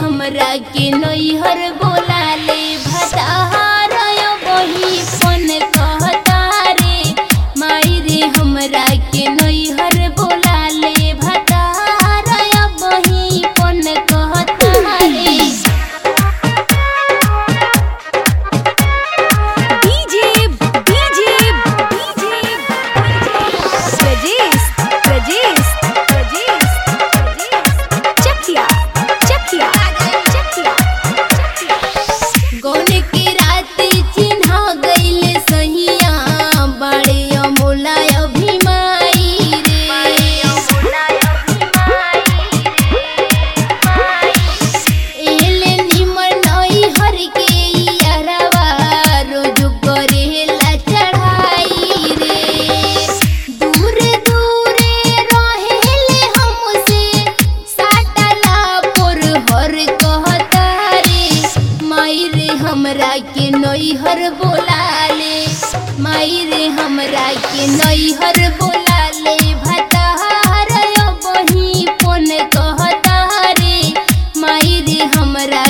हमरा के नैहर बोला ले भतार बही फोन कहता रे माई रे हमरा के नैहर बोला ले भतार बही फोन कहता रे DJ DJ DJ Prajesh Prajesh Prajesh Chakia Chakia Chakia गौन के रात चिन्हा गईल सहिया बड़े अमोला अभिमाई रे एले निमन नई हर के यारवा रोज करेला चढ़ाई रे दूर दूरे रहेले हमसे साटला पर हर कहता रे माई रे हमरा के नैहर बोला ले माई रे हमरा के नैहर बोला ले भतार बही फोन कहता रे माई रे हमरा